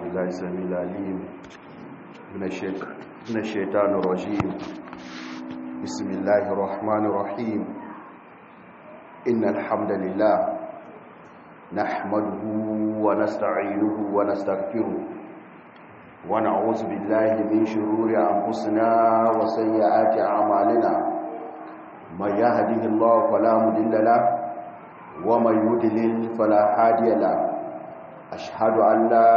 بالله السميع العليم من الشيطان من الشيطان الرجيم بسم الله الرحمن الرحيم إن الحمد لله نحمده ونستعينه ونستغفره ونعوذ بالله من شرور أنفسنا وسيئات أعمالنا من يهده الله فلا مضل له ومن يضلل فلا هادي له أشهد أن لا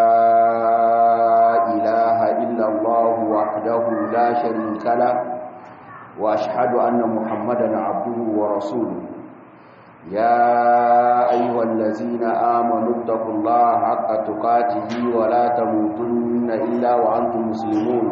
إله إلا الله وحده لا شريك له وأشهد أن محمدا عبده ورسوله يا أيها الذين آمنوا اتقوا الله حق تقاته ولا تموتن إلا وأنتم مسلمون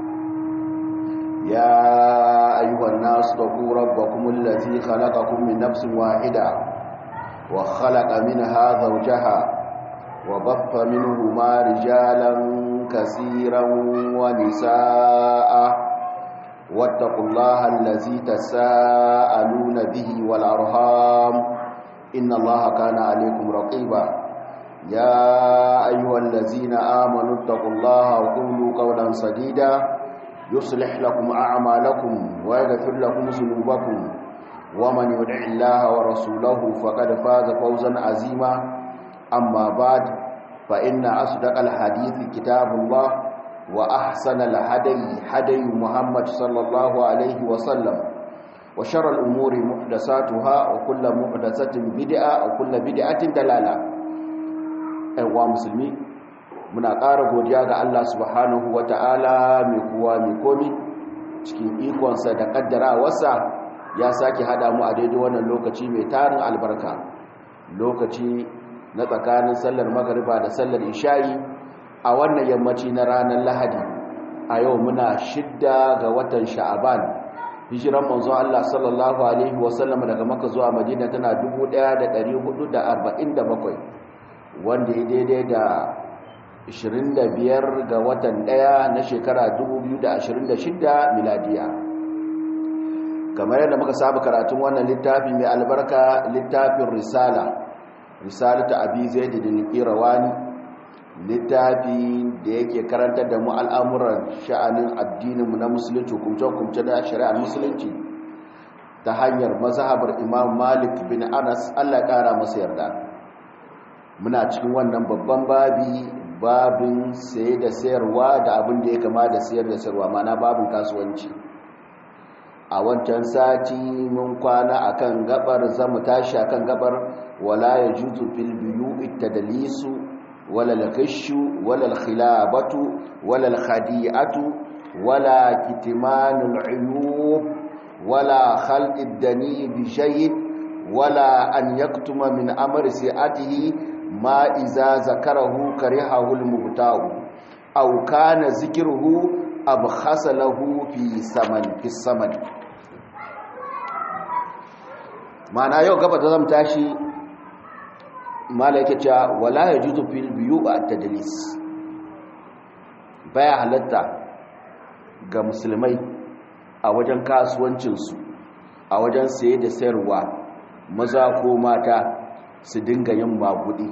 يا أيها الناس اتقوا ربكم الذي خلقكم من نفس واحدة وخلق منها زوجها وبث منهما رجالا كثيرا ونساء واتقوا الله الذي تساءلون به والأرهام إن الله كان عليكم رقيبا يا أيها الذين آمنوا اتقوا الله وقولوا قولا سديدا يصلح لكم أعمالكم ويغفر لكم ذنوبكم ومن يدع الله ورسوله فقد فاز فوزا عظيما أما بعد فإن أصدق الحديث كتاب الله وأحسن الهدي هدي محمد صلى الله عليه وسلم وشر الأمور محدثاتها وكل محدثة بدعة وكل بدعة دلالة أيها مسلمين muna ƙara godiya ga Allah subhanahu ta'ala mai kuwa mai komi cikin ikonsa da ƙaddarawarsa ya sake haɗa mu a daidai wannan lokaci mai tarin albarka lokaci na tsakanin sallar magariba da sallar isha'i a wannan yammaci na ranar lahadi a yau muna shidda ga watan sha'aban hijiran manzo Allah sallallahu alaihi wasallam daga maka zuwa madina tana 1447 wanda ya daidai da 25 ga watan daya na shekara 2026 miladiya kamar yadda muka saba karatun wannan littafi mai albarka littafin risala risalatu abi zaid bin qirawani littafi da yake karantar da mu al'amuran sha'anin addininmu na musulunci hukumce-hukumce da shari'ar musulunci ta hanyar mazhabar imam malik bin anas allah ƙara masa yarda muna cikin wannan babban babi babin saye da sayarwa da abin da ya kama da sayar da sayarwa mana babin kasuwanci a wancan sati mun kwana akan gabar zamu tashi akan gabar wala yajuzu fil buyu'i tadlisu ولا الغش ولا الخلابة ولا الخديعة ولا كتمان العيوب ولا خلق الدني بشيء ولا أن يكتم من أمر سيئته ما إذا ذكره كرهه المبتاع أو كان ذكره أبخس له في ثمن في الثمن معنى يوم قبل تزم تاشي malaka cewa wala ya juzu fil biyu a tadlis baya halatta ga musulmai a wajen kasuwancinsu a wajen saye da sayarwa maza ko mata su dinga yin magudi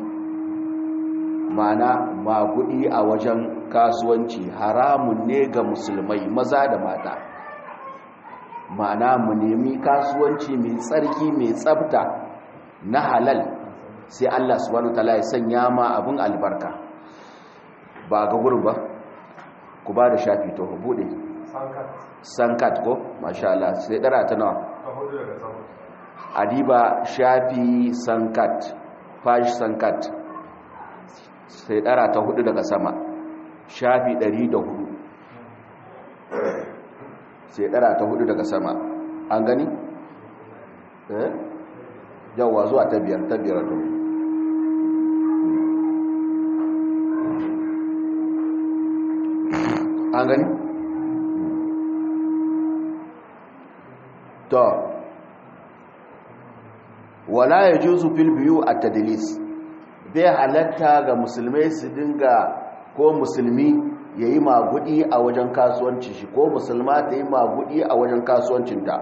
mana magudi a wajen kasuwanci haramun ne ga musulmai maza da mata mana mu nemi kasuwanci mai tsarki mai tsabta na halal sai Allah subhanahu wataala ya sanya ma abin albarka ba ga gurin ba ku ba da shafi to bude sankat ko masha Allah sai dara ta nawa adiba shafi sankat fash sankat sai dara ta hudu daga sama shafi 104 sai dara ta hudu daga sama an gani eh yawwa zuwa ta biyar ta biyar to an gani? to wala ya juzu fil biyu a tadilis bai halatta ga musulmai su dinga ko musulmi ya yi magudi a wajen kasuwancin shi ko musulma ta yi magudi a wajen kasuwancinta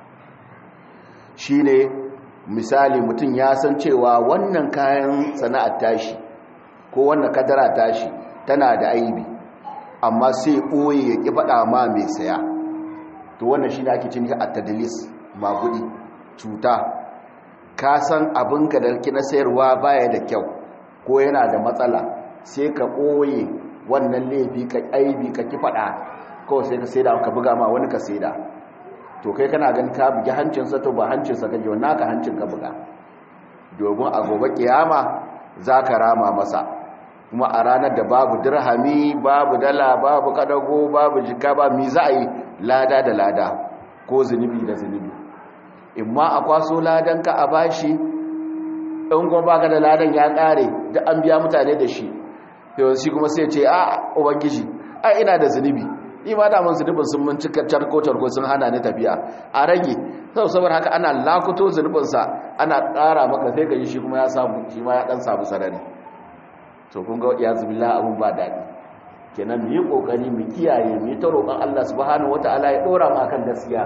shi ne misali mutum ya san cewa wannan kayan sana'ar tashi ko wannan kadara tashi tana da aibi amma sai ɓoye ya ƙi faɗa ma mai saya to wannan shi ne ake cin a tadalis magudi cuta ka san abinka da na sayarwa baya da kyau ko yana da matsala sai ka ɓoye wannan laifi ka aibi ka ki faɗa kawai sai ka saida ka buga ma wani ka saida to kai kana gan ka bugi hancinsa to ba hancinsa kake wani naka hancin ka buga domin a gobe kiyama za ka rama masa kuma a ranar da babu dirhami babu dala babu kadago babu jika ba mi za a yi lada da lada ko zunubi da zunubi in ma a kwaso ladanka a bashi in kuma baka da ladan ya kare duk an biya mutane da shi yau shi kuma sai ce a ubangiji ai ina da zunubi ni ma daman zunubin sun mun cika charko-charko sun hana ni tafiya a rage sau saboda haka ana lakuto zunubinsa ana ƙara maka sai ka yi shi kuma ya samu shi ma ya ɗan samu sarari to kun ga ya zubila abun ba daɗi kenan mu yi ƙoƙari mu kiyaye mu yi ta roƙon allah subhanahu wata'ala ya ɗora mu akan gaskiya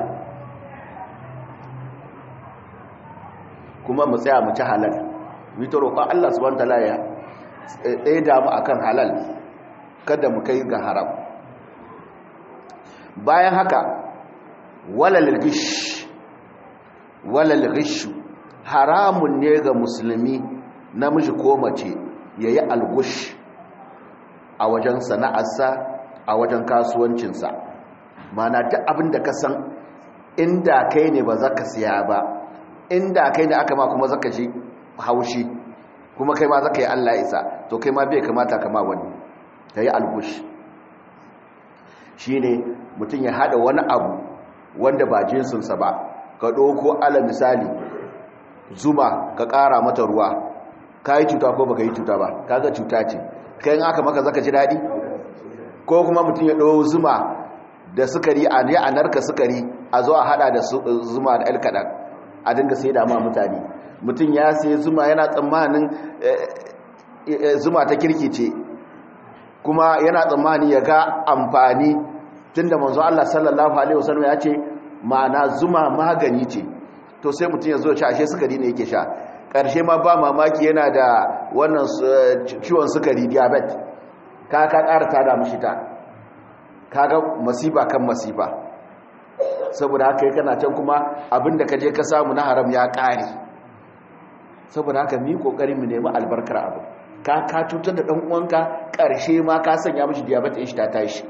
kuma mu tsaya mu ci halal mu yi ta roƙon allah subhanahu wata'ala ya ɗaya damu akan halal kada mu kai ga haram bayan haka walal gish walal gish haramun ne ga musulmi namiji ko mace yayi algush a wajen sana'arsa a wajen kasuwancinsa mana duk abin da ka san inda kai ne ba za ka siya ba inda kai ne aka ma kuma za ka ji haushi kuma kai ma za ka yi allah isa to kai ma bai kamata kama wani ka yi algush shi ne mutum ya haɗa wani abu wanda ba jinsinsa ba ka ɗauko ala misali zuma ka ƙara mata ruwa ka yi cuta ko baka yi cuta ba kaga cuta ce kayan aka maka zaka ji daɗi ko kuma mutum ya ɗau zuma da sukari a ne a narka sukari a zo a haɗa da zuma da alkaɗan a dinga sai da ma mutane mutum ya sai zuma yana tsammanin zuma ta kirki ce kuma yana tsammani ya ga amfani tunda manzo Allah sallallahu alaihi wasallam ya ce ma'ana zuma magani ce to sai mutum ya zo sha ashe sukari ne yake sha karshe ma ba mamaki yana da wannan ciwon sukari diabetes ka ka ƙara tada mishi ta kaga masifa kan masifa saboda haka kana can kuma abinda ka je ka samu na haram ya ƙare saboda haka mu yi kokari mu nemi albarkar abu ka ka cutar da dan uwanka karshe ma ka sanya mishi diabetes shi ta tashi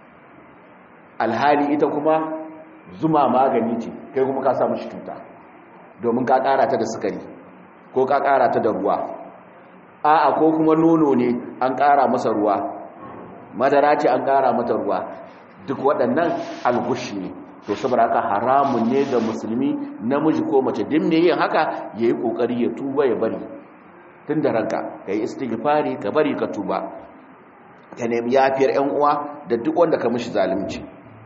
alhali ita kuma zuma magani ce kai kuma ka samu shi cuta domin ka kara ta da sukari ko ka kara ta da ruwa a'a ko kuma nono ne an kara masa ruwa madara ce an kara mata ruwa duk waɗannan algushi ne to saboda haka haramun ne ga musulmi namiji ko mace din ne yin haka yayi kokari ya tuba ya bari tun da ranka kai istighfari ka bari ka tuba ka nemi yafiyar ƴan uwa da duk wanda ka mishi zalunci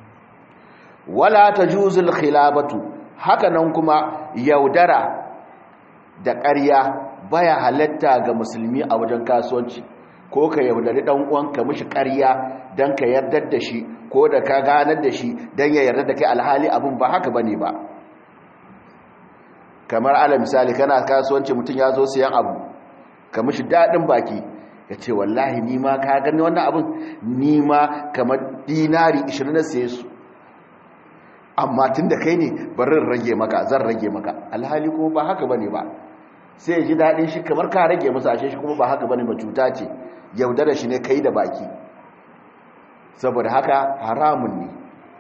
wala tajuzul khilabatu haka nan kuma yaudara da ƙarya baya halatta ga musulmi a wajen kasuwanci ko ka yaudari dan uwanka mishi ƙarya dan ka yardar da shi ko da ka ganar da shi dan ya yarda da kai alhali abun ba haka bane ba kamar ala misali kana kasuwanci mutum ya zo siyan abu ka mishi dadin baki ya ce wallahi ni ma ka gani wannan abun ni ma kamar dinari 20 na siye su amma tun da kai ne barin rage maka zan rage maka alhali kuma ba haka bane ba sai ya ji daɗin shi kamar ka rage masa ashe shi kuma ba haka bane ba cuta ce yaudara shi ne kai da baki saboda haka haramun ne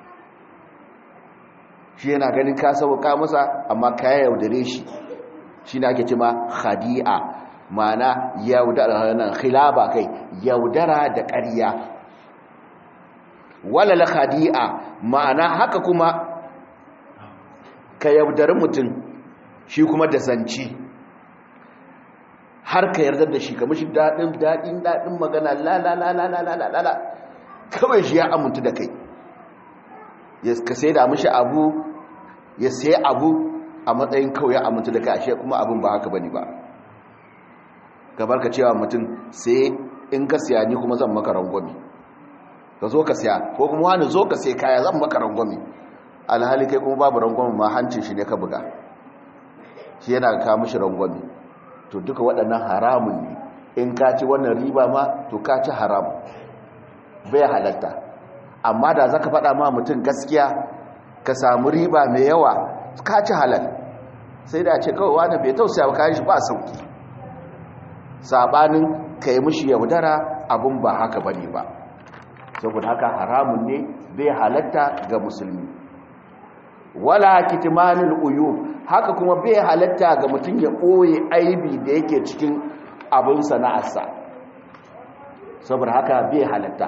shi yana ganin ka sauka masa amma ka yaudare shi shi ne ake cima khadi'a ma'ana yaudara nan khilaba kai yaudara da ƙarya walal khadi'a ma'ana haka kuma ka yaudari mutum shi kuma da zanci har ka yarda da shi kamar shi daɗin daɗin daɗin magana la la la la la la la la kawai shi ya amintu da kai ya ka sai da mishi abu ya sai abu a matsayin kawai ya amintu da kai ashe kuma abin ba haka bane ba gabar ka cewa mutum sai in ka siya ni kuma zan maka rangwami ka zo ka siya ko kuma wani zo ka sai kaya zan maka rangwami alhali kai kuma babu rangwami ma hancin shi ne ka buga shi yana ka mishi rangwami to duka waɗannan haramun ne in ka ci wannan riba ma to ka ci haram bai halatta amma da zaka faɗa ma mutum gaskiya ka samu riba mai yawa ka ci halal sai da ce kawai wani bai tausaya ba kayan shi ba sauki sabanin ka yi mushi yaudara abun ba haka bane ba saboda haka haramun ne bai halatta ga musulmi wala kitmanul uyub haka kuma bai halatta ga mutum ya ɓoye aibi da yake cikin abin sana'arsa saboda haka bai halatta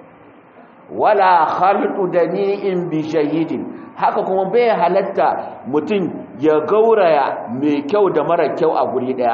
wala khalqu dani'in bi shahidin haka kuma bai halatta mutum ya gauraya mai kyau da mara kyau a guri daya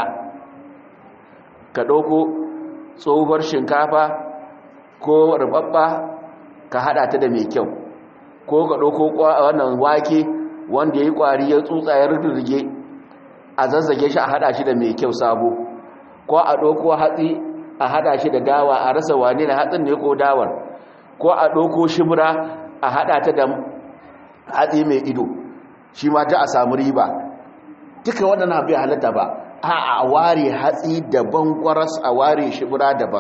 ka dauko tsohuwar shinkafa ko rubabba ka hada ta da mai kyau ko ka dauko wannan wake wanda yayi kwari ya tsutsa ya rurruge a zazzage shi a hada shi da mai kyau sabo ko a dauko hatsi a hada shi da dawa a rasa wane da hatsin ne ko dawar ko a ɗauko shimra a haɗa ta da hatsi mai ido shi ma ta a samu riba duka waɗannan bai halatta ba a a ware hatsi daban kwaras a ware shimra daban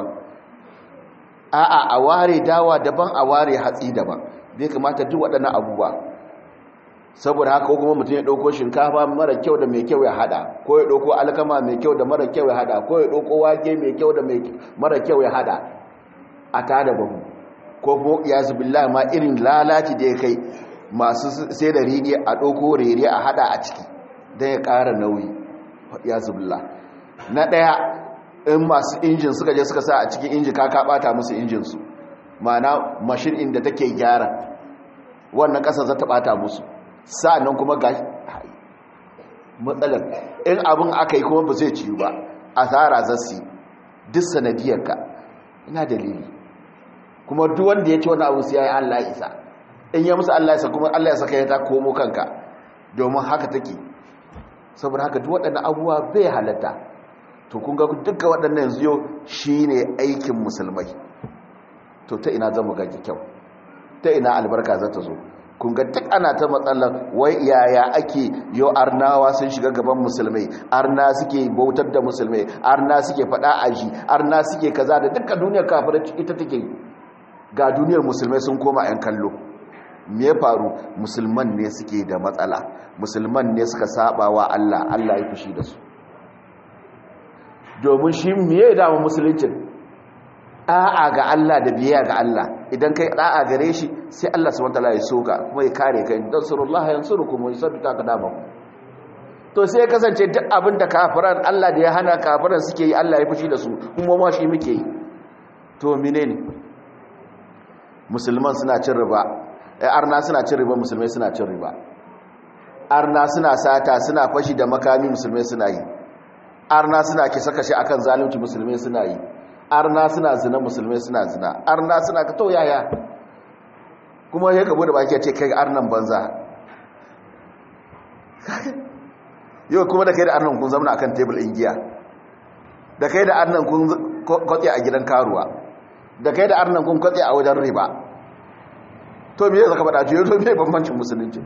a a a ware dawa daban a ware hatsi daban bai kamata duk waɗannan abubuwa saboda haka kuma mutum ya ɗauko shinkafa mara kyau da mai kyau ya haɗa ko ya ɗauko alkama mai kyau da mara kyau ya haɗa ko ya ɗauko wake mai kyau da mara kyau ya haɗa a tada babu ko kuma ya zubillah ma irin lalaci da ya kai masu sai da rini a ɗauko rere a hada a ciki don ya ƙara nauyi ya zubillah na ɗaya in masu injin suka je suka sa a cikin inji ka ɓata musu injinsu mana mashin inda take gyara wannan ƙasa za ta ɓata musu sa'annan kuma ga matsalar in abin aka yi kuma ba zai ciyu ba asara zassi duk sanadiyarka ina dalili kuma duk wanda ya ci wani abu sai ya yi Allah isa in ya musu Allah isa kuma Allah ya saka ya ta komo kanka domin haka take saboda haka duk waɗannan abubuwa bai halatta to kun ga duka waɗannan yanzu yau shine aikin musulmai to ta ina zan ga kyau ta ina albarka za ta zo kun ga duk ana ta matsalar wai yaya ake yau arnawa sun shiga gaban musulmai arna suke bautar da musulmai arna suke faɗa aji arna suke kaza da dukkan duniyar kafirai ita take ga duniyar musulmai sun koma 'yan kallo me ya faru musulman ne suke da matsala musulman ne suka saba wa Allah Allah ya fushi da su domin shi me ya dama musuluncin a'a ga Allah da biyayya ga Allah idan kai da'a gare shi sai Allah subhanahu wataala ya soka kuma ya kare kai dan surullahi yansurukum wa yusabbita qadamakum to sai ya kasance duk abin da kafiran Allah da ya hana kafiran suke yi Allah ya fushi da su kuma ma shi muke yi to menene musulman suna cin riba arna suna cin riba musulmai suna cin riba arna suna sata suna fashi da makami musulmai suna yi arna suna kisa kashe akan zalunci musulmai suna yi arna suna zina musulmai suna zina arna suna ka to yaya kuma ya gabo da baki ya ce kai arnan banza yau kuma da kai da arnan kun zamana akan tebul giya da kai da arnan kun kwatse a gidan karuwa da kai da arnan kun kwatse a wajen riba to me zaka faɗa jiyo to me bambancin musulunci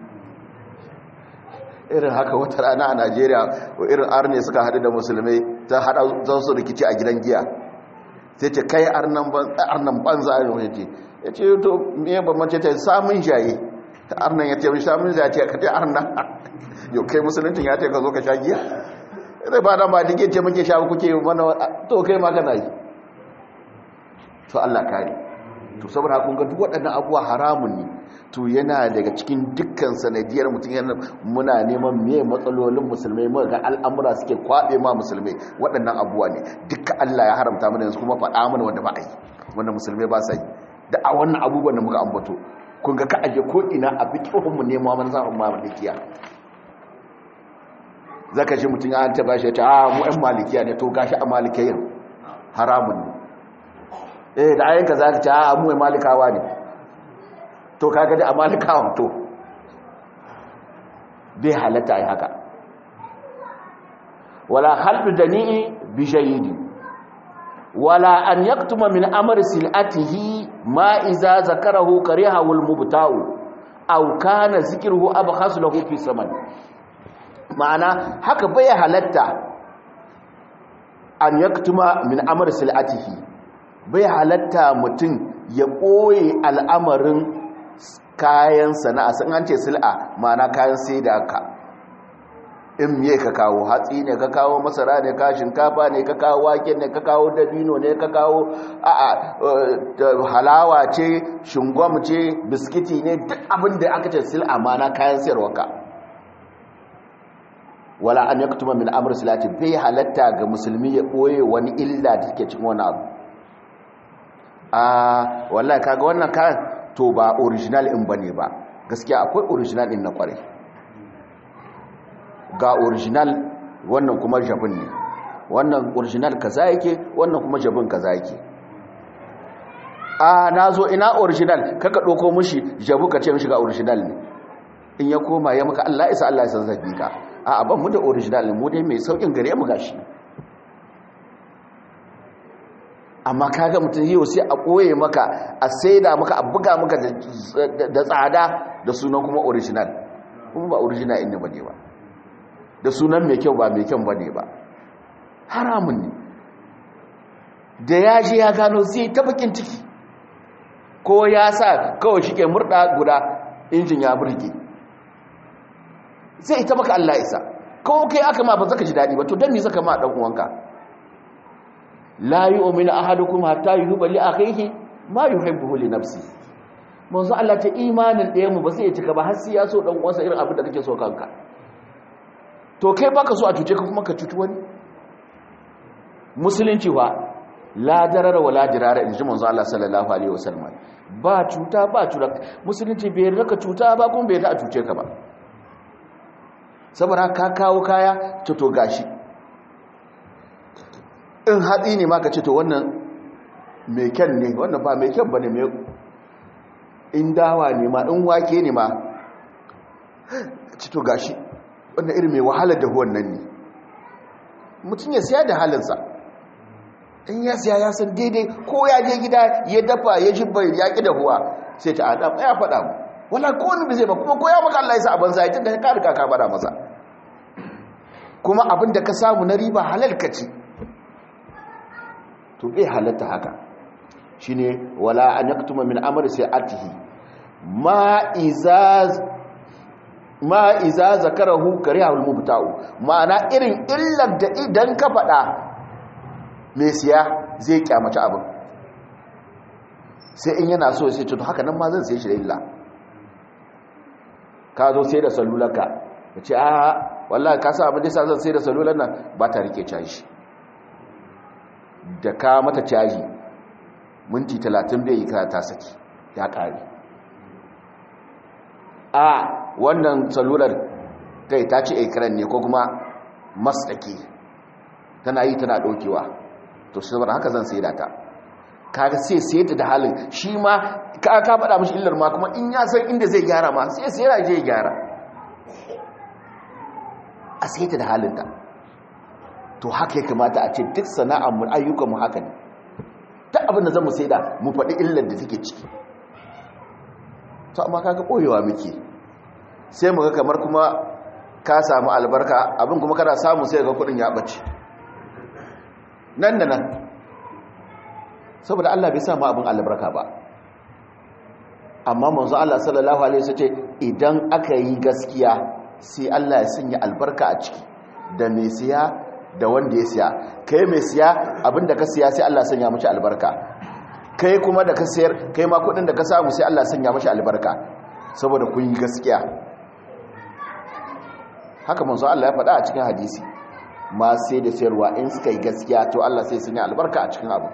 irin haka wata rana a Najeriya irin arne suka haɗu da musulmai ta haɗa zan su rikici a gidan giya sai ce kai arnan banza a yau ce ya ce to me bambance ta samun jaye arnan ya ce samun jaye ce ka ce arnan yau kai musuluncin ya ce ka zo ka sha giya zai ba dan ba dige ce muke sha kuke mana to kai ma kana yi to Allah kare to saboda kun ga duk waɗannan abubuwa haramun ne to yana daga cikin dukkan sanadiyar mutum yana muna neman me matsalolin musulmai mu ga al'amura suke kwabe ma musulmai waɗannan abubuwa ne dukkan Allah ya haramta mana yanzu kuma faɗa mana wanda ba a yi wanda musulmai ba sa yi da a wannan abubuwan da muka ambato kun ga ka aje ko ina a fiqhun mu nema mana zafin malikiya zaka ji mutum an ta bashi ta a mu ɗan malikiya ne to gashi a malikiyin haramun ne eh da ayyanka za ka ce a mu malikawa ne to kaga da a malikawan to bai halatta yi haka wala haldu dani'i bi shayidi wala an yaktuma min amri silatihi ma iza zakarahu karihahu almubta'u aw kana zikruhu abkhas lahu fi saman ma'ana haka bai halatta an yaktuma min amr silatihi bai halatta mutum ya ɓoye al'amarin kayan sana'a sun an ce sil'a ma'ana kayan sai da ka in me ka kawo hatsi ne ka kawo masara ne ka shinkafa ne ka kawo wake ne ka kawo dabino ne ka kawo a'a halawa ce shingwam ce biskiti ne duk abin da aka ce sil'a ma'ana kayan sayarwa ka wala an yaktuma min amr silati bai halatta ga musulmi ya ɓoye wani illa da take cikin wani abu a wallahi kaga wannan kayan to ba original in bane ba gaskiya akwai original din na kware ga original wannan kuma jabin ne wannan original kaza yake wannan kuma jabin kaza yake a nazo ina original kaka doko mushi jabu ka ce mishi ga original ne in ya koma ya maka Allah isa Allah ya san zabi ka a ban mu da original mu dai mai saukin gare mu gashi amma kaga mutum yau sai a koye maka a saida maka a buga maka da tsada da sunan kuma original kuma ba original inda bane ba da sunan mai kyau ba mai kyau bane ba haramun ne da ya je ya gano zai ta bakin ciki ko ya sa kawai shi ke murda guda injin ya burge zai ita maka Allah isa kawai kai aka ma ba zaka ji daɗi ba to don me zaka ma ɗan uwanka la yu'minu ahadukum hatta yuhibba li akhihi ma yuhibbu li nafsi manzo Allah ta imanin ɗaya mu ba sai ya cika ba har sai ya so dan uwansa irin abin da kake so kanka to kai baka so a cuce ka kuma ka cuci wani musulunci ba la darara wala dirara inji manzo Allah sallallahu alaihi wasallam ba cuta ba cuta musulunci bai yarda ka cuta ba kuma bai yarda a cuce ka ba saboda ka kawo kaya to to gashi in hatsi ne ma ka ce to wannan mai kyan ne wannan ba mai kyan ba ne mai in dawa ne ma in wake ne ma ci to gashi wannan irin mai wahalar da wannan ne mutum ya siya da halinsa in ya siya ya san daidai ko ya je gida ya dafa ya jibba ya ƙi da huwa sai ta adam ya faɗa mu wala ko wani bai zai ba kuma ko ya maka Allah ya sa abin zai tun da ka riga ka faɗa masa kuma abin da ka samu na riba halal ka ci to bai halatta haka shine wala an yaktuma min amri sai'atihi ma izaz ma iza zakarahu karihul mubta'u ma'ana irin illar da idan ka fada mai siya zai kyamaci abin sai in yana so sai to haka nan ma zan sai shi da illa ka zo sai da salularka ka ce a wallahi ka sa abin da sa zan sai da salular nan ba ta rike caji da ka mata caji minti talatin bai yi ka ta saki ya ƙare a wannan salular kai ta ce ikiran ne ko kuma masdake tana yi tana ɗaukewa to shi saboda haka zan sai da ta kaga sai sai ta da halin shi ma ka ka faɗa mashi illar ma kuma in ya san inda zai gyara ma sai sai ya je ya gyara a sai ta da halinta to haka ya kamata a ce duk sana'ar mu ayyukan mu haka ne duk abin da zamu saida mu faɗi illar da take ciki to amma kaga koyewa muke sai mu ga kamar kuma ka samu albarka abin kuma kana samu sai ga kudin ya bace nan da nan saboda Allah bai samu abin albarka ba amma manzo Allah sallallahu alaihi wasallam idan aka yi gaskiya sai Allah ya sanya albarka a ciki da mai siya da wanda ya siya kai mai siya abinda ka siya sai Allah sanya mashi albarka kai kuma da ka sayar kai ma kudin da ka samu sai Allah sanya mashi albarka saboda kun yi gaskiya haka manzo Allah ya faɗa a cikin hadisi ma sai da sayarwa in suka yi gaskiya to Allah sai sanya albarka a cikin abu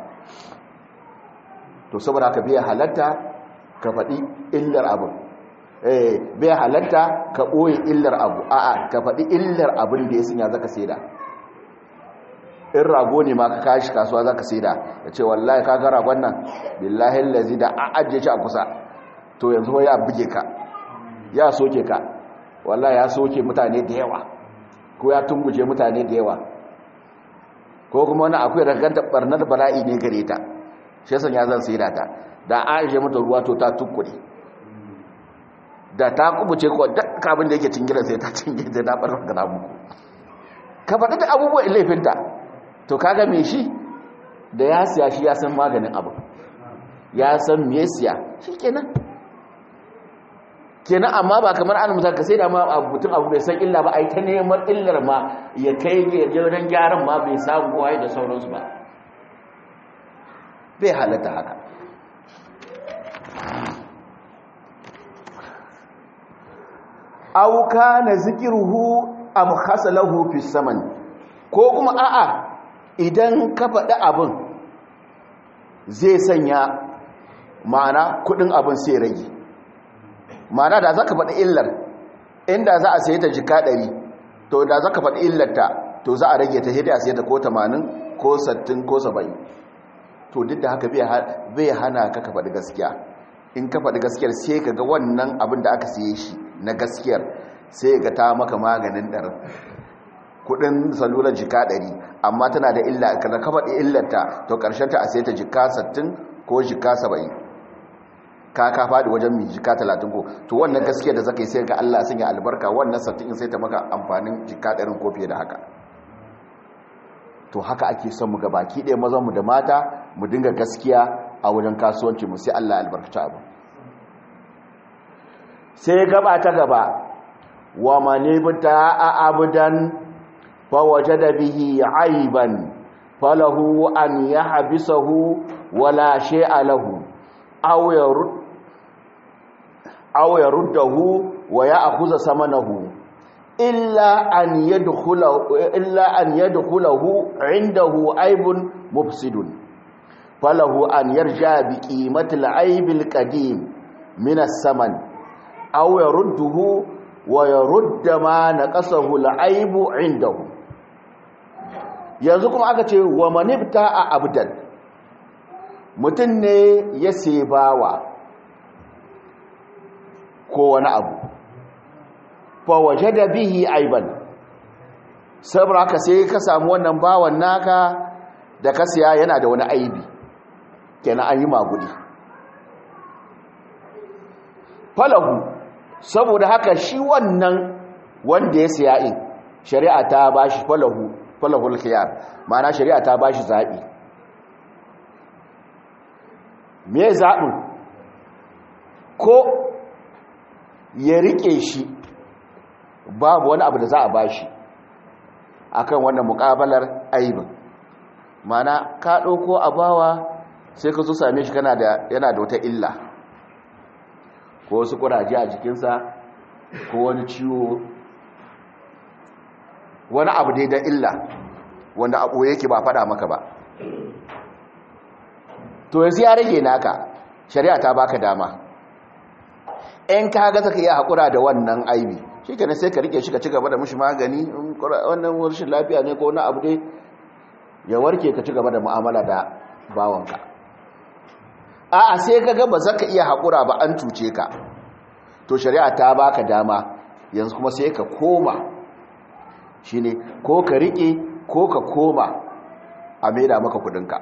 to saboda haka bai halatta ka faɗi illar abu eh bai halatta ka ɓoye illar abu a'a ka faɗi illar abin da ya sanya zaka saida in rago ne ma ka kashi kasuwa zaka saida ya ce wallahi ka ga ragon nan billahi allazi da a ajiye shi a kusa to yanzu ya buge ka ya soke ka wallahi ya soke mutane da yawa ko ya tunguje mutane da yawa ko kuma wani akwai raganta barnar bala'i ne gare ta shi yasan ya zan saida ta da a ajiye mata ruwa to ta tukkure da ta kubuce ko duk abin da yake cingira sai ta cinge da na barnar da muku ka faɗi da abubuwan laifinta to kaga me shi da ya siya shi ya san maganin abu ya san me siya shi kenan kenan amma ba kamar an musa ka sai da ma mutum abu bai san illa ba a yi ta neman illar ma ya kai wajen gyaran ma bai samu kowa da sauransu ba bai halatta haka auka na zikiruhu am khasalahu fi saman ko kuma a'a idan ka faɗi abin zai sanya ma'ana kudin abin sai rage ma'ana da za ka faɗi illar inda za a sayi ta jika ɗari to da za ka faɗi illarta to za a rage ta hidda a sayi ta ko 80 ko 60 ko 70 to duk da haka bai hana ka ka faɗi gaskiya in ka faɗi gaskiyar sai ka ga wannan abin da aka siye shi na gaskiyar sai ga ta maka maganin ɗar kudin salular jika ɗari amma tana da illa kada ka faɗi illarta to ƙarshen ta a sai ta jika 60 ko jika 70 ka ka faɗi wajen mai jika 30 ko to wannan gaskiyar da zaka yi sai ga Allah sun yi albarka wannan 60 sai ta maka amfanin jika 100 ko fiye da haka to haka ake son mu baki ɗaya mazan mu da mata mu dinga gaskiya a wajen kasuwanci mu sai Allah albarkaci abu sai gaba ta gaba wa manibta a abudan fa wajada bihi aiban falahu an yahbisahu wala shay'a lahu aw yarud aw yaruddahu wa ya'khudha samanahu illa an yadkhulahu illa an yadkhulahu indahu aibun mufsidun falahu an yarja bi qimatil aibil qadim min as-saman aw yarudduhu wa yarudda ma naqasahu al-aibu indahu yanzu kuma aka ce wa manibta a abdan mutum ne ya sebawa ko wani abu fa waje da bihi aiban saboda haka sai ka samu wannan bawan naka da ka siya yana da wani aibi kenan an yi magudi falahu saboda haka shi wannan wanda ya siya in shari'a ta bashi falahu falahul khiyar ma'ana shari'a ta bashi zabi me zabin ko ya rike shi babu wani abu da za a bashi akan wannan mukabalar aibin ma'ana ka dauko abawa sai ka zo same shi kana da yana da wata illa ko wasu kuraje a jikinsa ko wani ciwo wani abu dai da illa wanda abu yake ba fada maka ba to yanzu ya rage naka shari'a ta baka dama in ka ga zaka iya hakura da wannan aibi shikenan sai ka rike shi ka ci gaba da mushi magani wannan rashin lafiya ne ko na abu dai ya warke ka ci gaba da mu'amala da bawanka a'a sai ka ga ba zaka iya hakura ba an cuce ka to shari'a ta baka dama yanzu kuma sai ka koma shine ko ka rike ko ka koma a maida maka kudinka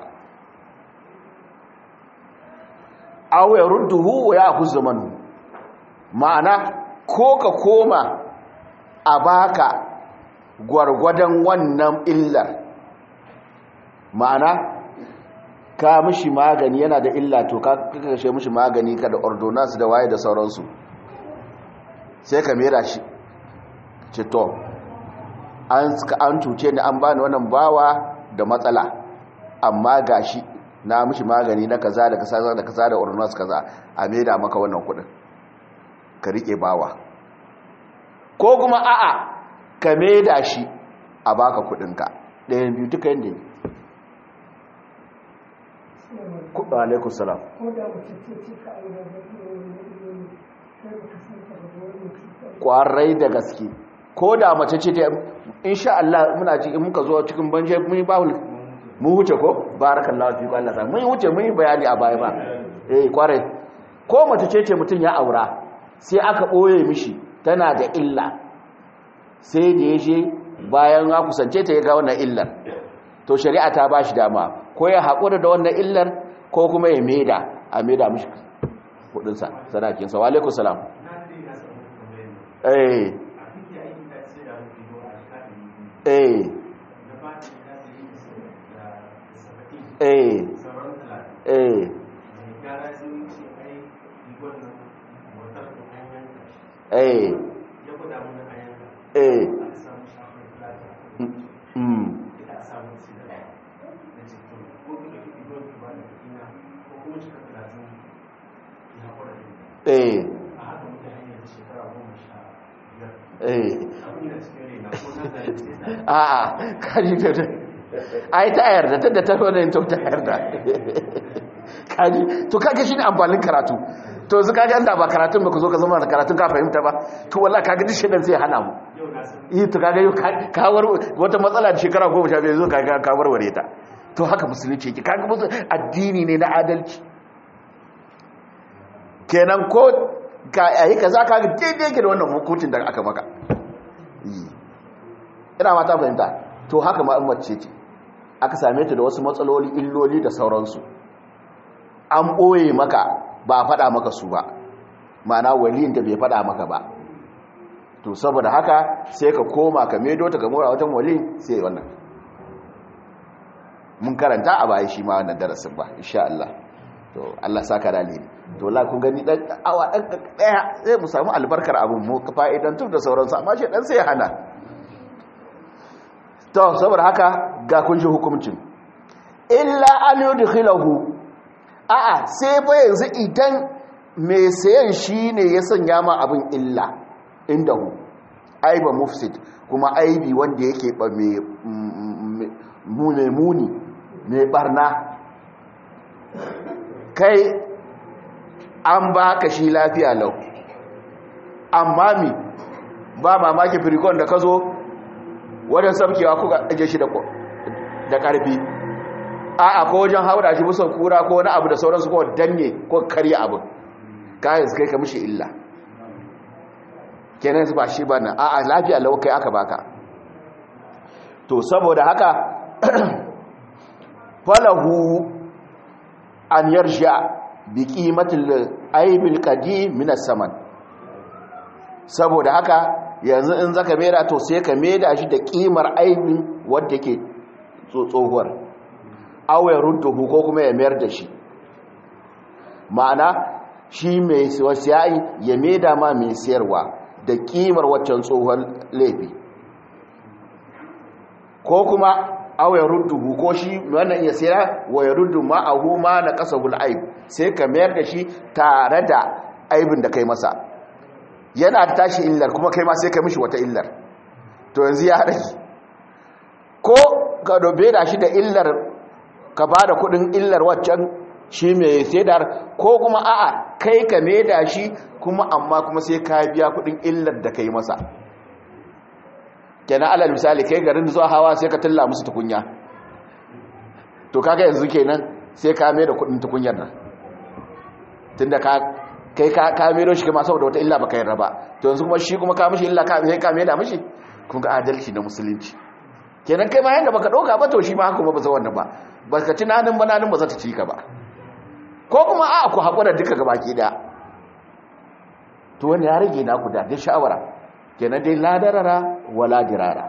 aw yarudduhu wa ya'khudh zamanu ma'ana ko ka koma a baka gwargwadon wannan illar ma'ana ka mishi magani yana da illa to ka kashe mishi magani ka da ordonance da waye da sauransu sai ka mera shi cito an cuce ni an bani wannan bawa da matsala amma gashi na mishi magani na kaza da kaza da kaza da ordonance kaza a maida maka wannan kudin ka rike bawa ko kuma a'a ka maida shi a baka kudinka ɗayan biyu duka yadda ne kuɗa alaikun salam ƙwarai da gaske ko da mace ce ta insha Allah muna ji in muka zo cikin banje mun yi bawul mun huce ko barakallahu fi Allah mun huce mun yi bayani a baya ba eh kwarai ko mace ce ce mutun ya aura sai aka boye mishi tana da illa sai da yaje bayan ya kusance ta ya ga wannan illar to shari'a ta bashi dama ko ya hakura da wannan illar ko kuma ya meda a meda mishi kudin sa sadakin sa wa alaikum salam eh eh eh sauran talatin eh mai gyara sai yi ce ai rigon nan motar da an yanka shi eh ya kuda mana a yanka eh aka samu shafin talatin mm ita a samu su da ɗaya na cikin ko ku ɗauki rigon ku ba da kuɗina ko kuma cika talatin ya haƙura da ita eh a haka muka hanyar shekara goma sha biyar eh abin da cikin raina ko na zalunce ta a'a kaji ta ai ta yarda ta da ta wani to ta yarda kaji to kaga shi ne amfanin karatu to su kaga inda ba karatun ba ku zo ka zama da karatun ka fahimta ba to wallahi kaga duk shedan zai hana mu yau na san yi to kaga yau ka war wata matsala da shekara goma sha biyar zo kaga ka warware ta to haka musulunci yake kaga musu addini ne na adalci kenan ko ka ayi kaza kaga daidai yake da wannan hukuncin da aka maka yi ina mata fahimta to haka ma'ammar ce ce aka same ta da wasu matsaloli illoli da sauransu an ɓoye maka ba a faɗa maka su ba ma'ana waliyin da bai faɗa maka ba to saboda haka sai ka koma ka medo ta gamora watan waliyin sai wannan mun karanta a baya shi ma wannan darasin ba insha Allah to Allah saka da alheri to la kun gani dan awa dan daya sai mu samu albarkar abun mu fa'idan tun da sauransu amma shi dan sai ya hana to saboda haka ga kun ji hukuncin illa an yudkhilahu a'a sai fa yanzu idan mai sayan shine ya sanya ma abin illa indahu aiba mufsid kuma aibi wanda yake ba mai mune muni mai barna kai an ba ka shi lafiya lau amma mi ba mamaki firikon da ka zo wajen sabkewa kuka aje shi da ƙarfi a ko wajen haura shi musan kura ko wani abu da sauransu ko danne ko karya abu kayan su kai ka mishi illa kenan su ba shi ba nan a lafiya lau kai aka baka to saboda haka falahu an yarsha bi qimatil aibil qadim min as-saman saboda haka yanzu in zaka mera to sai ka meda shi da kimar aibin wanda ke tsohuwar aw ya rudduhu ko kuma ya mayar da shi ma'ana shi mai wasiyai ya meda ma mai siyarwa da kimar waccan tsohon laifi ko kuma aw ya rudduhu ko shi wannan iya sayar wa ya ruddu ma'ahu ma na kasabul aib sai ka mayar da shi tare da aibin da kai masa yana da tashi illar kuma kai ma sai ka mishi wata illar to yanzu ya rage ko ka dobe da shi da illar ka ba da kudin illar waccan shi mai saidar ko kuma a'a kai ka da shi kuma amma kuma sai ka biya kudin illar da kai masa kenan alal misali kai garin zuwa hawa sai ka tilla musu tukunya to kaga yanzu kenan sai ka mai da kudin tukunyar nan tunda ka kai ka ka mai shi kuma saboda wata illa baka yarda ba to yanzu kuma shi kuma ka mishi illa ka sai ka mai da mishi kun ga adalci na musulunci kenan kai ma yanda baka dauka ba to shi ma kuma ba za wannan ba baka tunanin ba nanin ba za ta ci ka ba ko kuma a ku hakura duka gabaki da to wani ya rage naku da dai shawara kenan dai ladarara wala dirara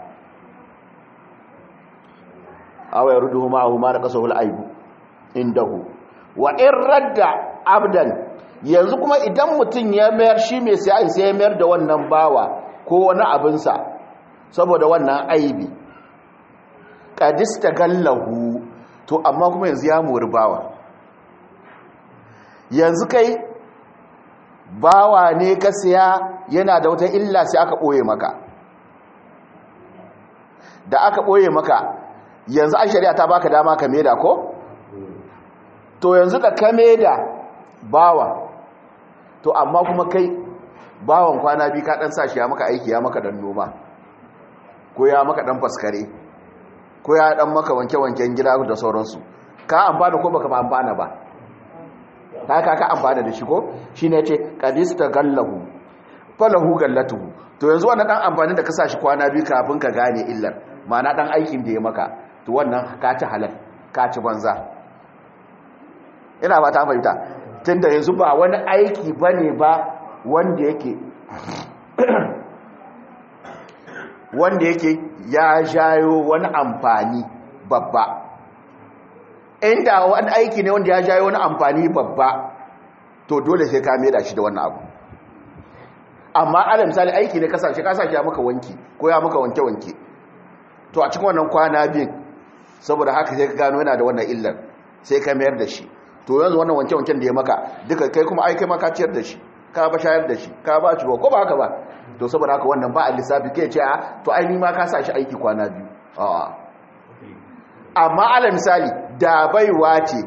aw yarduhu ma'ahu ma naqasahu al-aibu indahu wa in radda abdan yanzu kuma idan mutun ya mayar shi mai sai sai ya mayar da wannan bawa ko wani abin sa saboda wannan aibi qadista gallahu to amma kuma yanzu ya mori bawa yanzu kai bawa ne ka siya yana da wata illa sai aka ɓoye maka da aka ɓoye maka yanzu an shari'a ta baka dama ka meda ko? to yanzu da ka meda bawa to amma kuma kai bawan kwana biyu ka ɗan sa shi ya maka aiki ya maka ɗan noma ko ya maka ɗan faskare ko ya ɗan maka wanke-wanken gida da sauransu ka amfana ko baka amfana ba ta ka ka amfana da shi ko shi ne ce kadista gallahu falahu gallatuhu to yanzu wannan dan amfani da ka sa shi kwana biyu kafin ka gane illar ma'ana dan aikin da ya maka to wannan ka ci halal ka ci banza ina ba ta fahimta tunda yanzu ba wani aiki bane ba wanda yake wanda yake ya jayo wani amfani babba inda wani aiki ne wanda ya jayo wani amfani babba to dole sai ka da shi da wannan abu amma ala misali aiki ne kasashe kasashe ya maka wanki ko ya maka wanke-wanke to a cikin wannan kwana biyun saboda haka sai ka gano yana da wannan illar sai ka mayar da shi to yanzu wannan wanke-wanken da ya maka duka kai kuma ai kai maka ciyar da shi ka ba shayar da shi ka ba shi ruwa ko ba haka ba to saboda haka wannan ba a lissafi kai ce a to ai ni ma ka sa shi aiki kwana biyu a'a amma ala misali da baiwa ce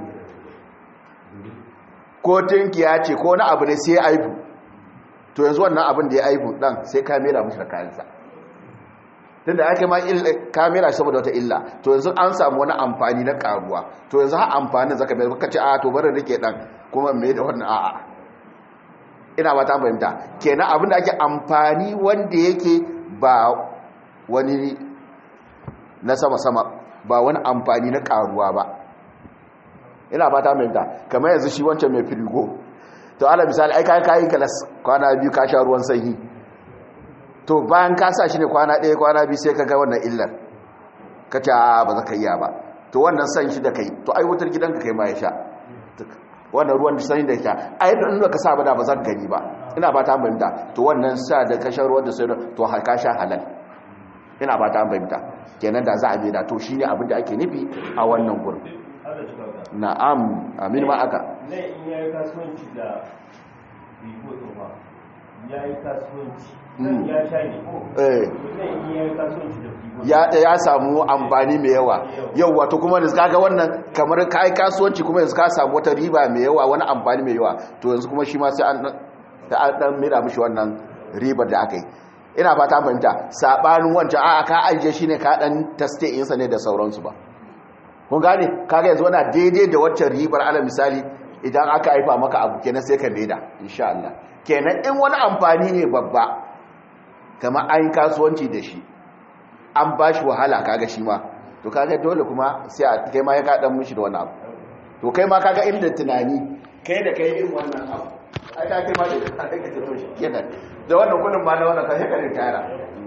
ko tinkiya ce ko wani abu ne sai aibu to yanzu wannan abin da ya aibu dan sai kamera mushi da kayansa tunda ake ma kamera saboda wata illa to yanzu an samu wani amfani na karuwa to yanzu har amfanin zaka bai baka ce a to bari rike dan kuma me da wannan a'a ina ba ta fahimta kenan abin da ake amfani wanda yake ba wani na sama-sama ba wani amfani na karuwa ba ina ba ta fahimta kamar yanzu shi wancan mai firigo to ala misali ai kai kai kalas kwana biyu ka sha ruwan sanyi to bayan ka sa shi ne kwana ɗaya kwana biyu sai ka ga wannan illar ka ce a ba za ka iya ba to wannan san shi da kai to ai wutar gidanka kai ma ya sha wannan ruwan da sanyi da sha ai in ba ka sa ba da ba za ka gani ba ina ba ta fahimta to wannan sa da ka sha ruwan da sai to ka sha halal ina ba ta fahimta kenan da za a bi da to shine abin da ake nufi a wannan gurin na'am amin ma aka ne in yayi kasuwanci da rigo to ba yayi kasuwanci ya sha ne ko eh ne in yayi kasuwanci da rigo ya ya samu amfani mai yawa yau wato kuma da kaga wannan kamar kai kasuwanci kuma yanzu ka samu wata riba mai yawa wani amfani mai yawa to yanzu kuma shi ma sai an da an dan mira mishi wannan ribar da aka yi ina fata fahimta sabanin wancan a'a ka ajiye shine ka dan taste insa ne da sauransu ba kun gane kaga yanzu wana daidai da waccan ribar ala misali idan aka haifa maka abu kenan sai ka maida insha Allah kenan in wani amfani ne babba kamar an kasuwanci da shi an ba shi wahala kaga shi ma to kaga dole kuma sai a kai ma ya kaɗan mishi da wani abu to kai ma kaga inda tunani kai da kai irin wannan abu ai ka kai ma da ka kai ka tuno shi kenan da wannan kullum ma na wannan ka sai ka ritara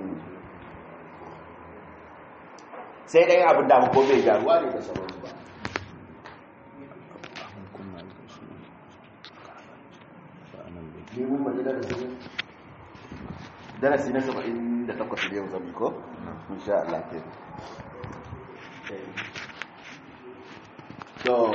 sai dai abin da ko bai gyaruwa ne da sauransu ba ne mun mace darasi darasi na 78 da yau zami ko insha Allah ke to